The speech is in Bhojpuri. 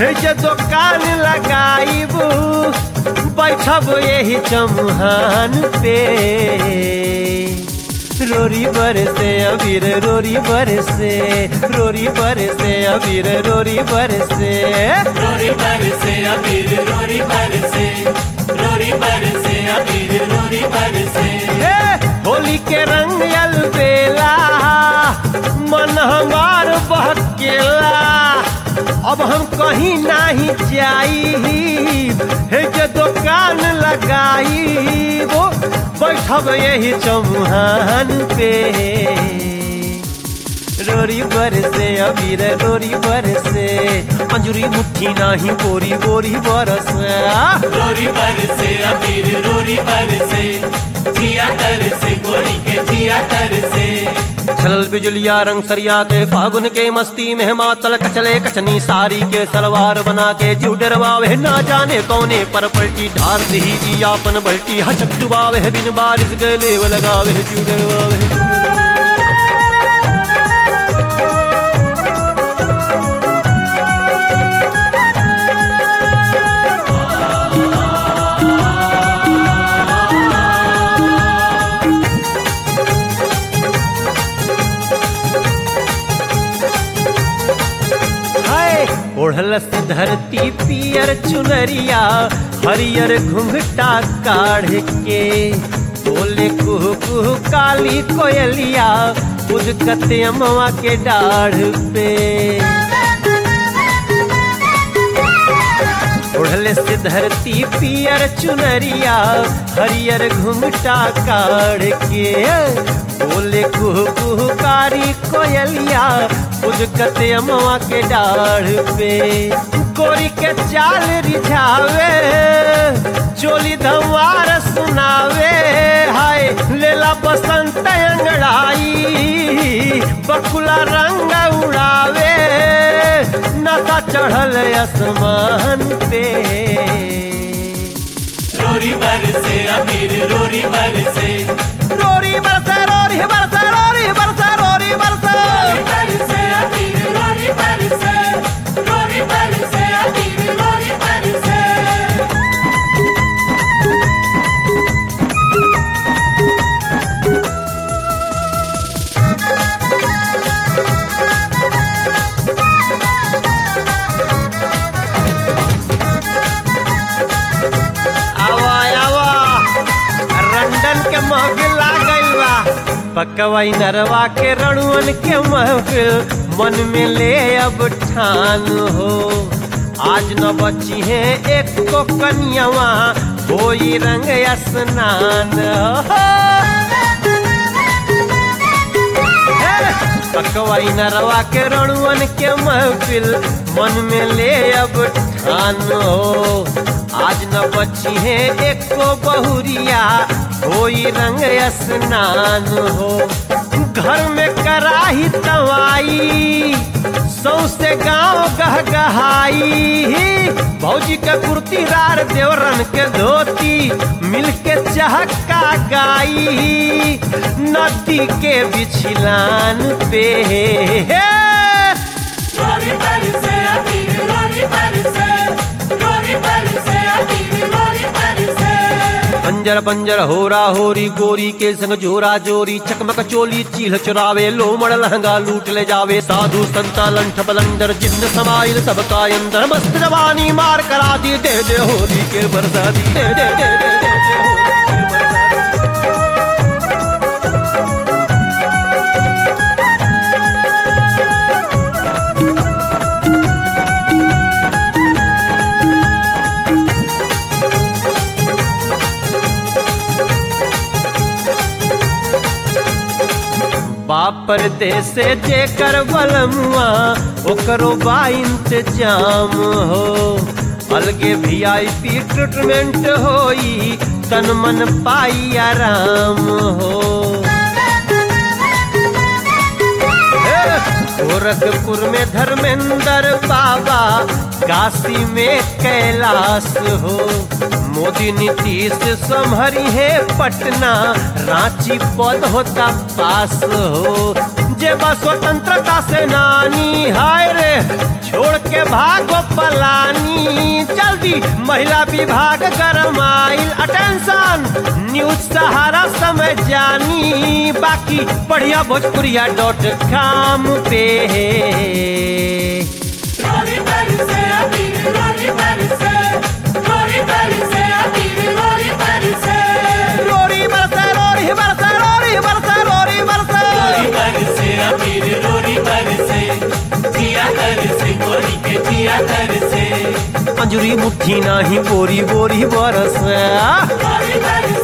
हे जे दुकान लगाईबू बैठब यही चमुहान पे रोरी बरसे अबीर रोरी बरसे रोरी बरसे अबीर रोरी बरसे रोरी बरसे अबीर रोरी बरसे रोरी बरसे अबीर रोरी बरसे हे होली के रंग अलबेला मन हमार बहकेला अब हम कहीं नहीं जाई हे जे दुकान लगाई वो बैठब यही चमुहान पे रोरी बरसे अबीर रोरी बरसे अंजुरी मुट्ठी नाही बोरी बोरी बरसे रोरी बरसे अबीर रोरी बरसे जिया तरसे गोरी के जिया तरसे छलल बिजुलिया रंग सरिया के फागुन के मस्ती में मातल कचले कचनी सारी के सलवार बना के जीव डरवावे ना जाने कौने पर पलटी ढार दी जी आपन बल्टी हचक डुबावे बिन बारिश गले लगावे जीव डरवावे हाय ओढ़लस धरती पियर चुनरिया हरियर घुंघटा काढ़ के बोले कुह कुह काली कोयलिया उदकत अमवा के डाढ़ पे ओढ़ले से धरती पियर चुनरिया हरियर घुमटा काढ़ के बोले कुह कुह कारी कोयलिया उजकत अमवा के डाढ़ पे गोरी के चाल रिझावे चोली धमार सुनावे हाय लेला बसंत अंगड़ाई बकुला रंग उड़ावे नशा चढ़ल आसमान पे रोरी बरसे अबीर रोरी बरसे रोरी बरसा रोरी बरसा रोरी बरसा रोरी बरसा रोरी बरसे अबीर रोरी बरसे रोरी बरसे अबीर रोरी बरसे आवा आवा रंडन के महफिल आ गइल बा पकवाई नरवा के रणुअन के महफिल मन में ले अब ठान हो आज न बची है एक को कन्यावा होई रंग स्नान हो पकवाई नरवा के रणुअन के महफिल मन में ले अब ठान हो आज न बची है एको बहुरिया होई रंग स्नान हो घर में कराही तवाई सौसे गांव गहगहाई भौजी के कुर्ती रार देवरन के धोती मिलके चहका गाई नदी के बिछलान पे रोरी बरसे अबीर रोरी बरसे रोरी बरसे अबीर रोरी बरसे पंजर पंजर होरा होरी गोरी के संग जोरा जोरी चकमक चोली चील चुरावे लोमड़ लहंगा लूट ले जावे साधु संता लंठ बलंदर जिन्न समाइल सबका अंदर मस्त जवानी मार करा दी दे दे होली के बरसा दी दे दे दे दे दे दे होली के बरसा दी। बापर देसे जेकर बलमुआ ओकरो बा इंतजाम हो अलगे भी आई पी ट्रीटमेंट होई तन मन पाई आराम हो हे, गोरखपुर में धर्मेंद्र बाबा काशी में कैलाश हो मोदी नीतीश संभरी है पटना रांची पद होता पास हो जे बा स्वतंत्रता सेनानी हाय रे छोड़ के भागो पलानी जल्दी महिला विभाग गरमाइल अटेंशन न्यूज सहारा समय जानी बाकी बढ़िया भोजपुरिया डॉट कॉम पे रोरी बरसे अबीर रोरी बरसे रोरी बरसे अबीर रोरी बरसे रोरी बरसे रोरी बरसे रोरी बरसे रोरी बरसे रोरी बरसे अबीर रोरी बरसे जिया तरसे गोरी के जिया तरसे अंजुरी मुट्ठी नाही बोरी बोरी बरस रोरी बरसे